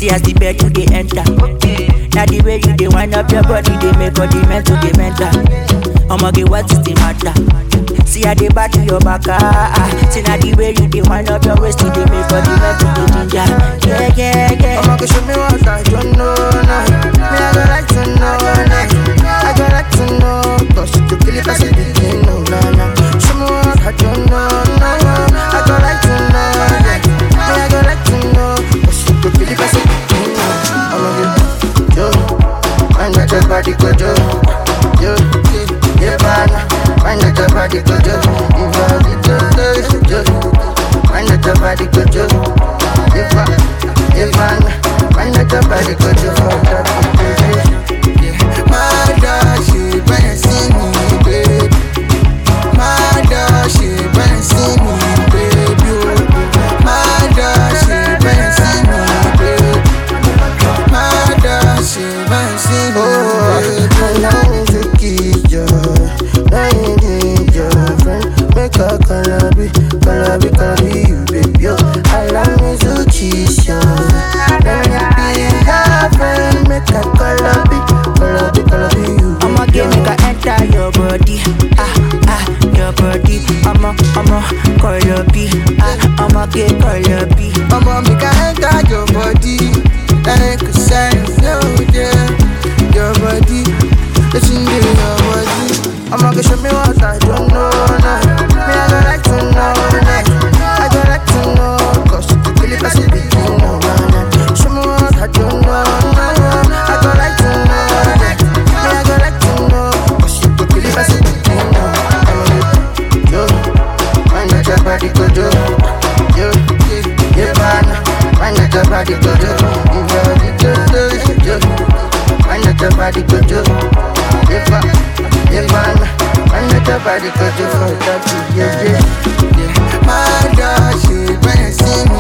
See as the bed you dey enter. Now the way you dey wind up your body, they make all the mental dey mental. Omoge, what is the matter? See how they back to your back, ah, ah. See now the way you dey wind up your waist, you dey make all the mental dey ginger. Yeah, yeah, yeah. I'ma go show me what I don't know now. Me, I go like to know now. I go like to know. Cause you kill it, I say begin, no, no, no. Show me what I don't know now. I go like to know. yeah. Me, I go like to know. Cause you kill it, I say begin, no. I'ma get yo. Find out your body, go yo. Yo, yeah, man. Find out your body, go yo. If I get yo, yo. Find out your body, go yo. If I, if I, find out your body, go yo. For that, yeah. My dog, she better see me, baby. My dog, she better see me, baby. oh. My dog, she better see me, baby. My dog, she better see me, baby. Allow me to kiss you. Now you need your friend. Make a calabi, calabi, calabi, you, baby. oh. Allow me to kiss you. Let me be your friend. Make a calabi, calabi, calabi, you, I'ma baby. get make I enter your body, ah ah, your body. I'ma I'ma call your B, ah I'ma get call your B. Mama, make I enter your body Like a sign flow, yeah Your body, it's in the your body I'ma go show me what I don't know now Me, I go like to know now I go like to know Cause you could really pass it between no man Show me what I don't know now I go like to know yeah. Me, I go like to know Cause you could really pass it between no I'ma get yo Find out your body, go yo Yo, yeah, man. Find out your body, go yo. If you're the good, yo. Find out your body, go yo. Yeah, man. Yeah, man. Find out your body, go yo. For that, yeah, yeah. yeah. My dog, she better see me.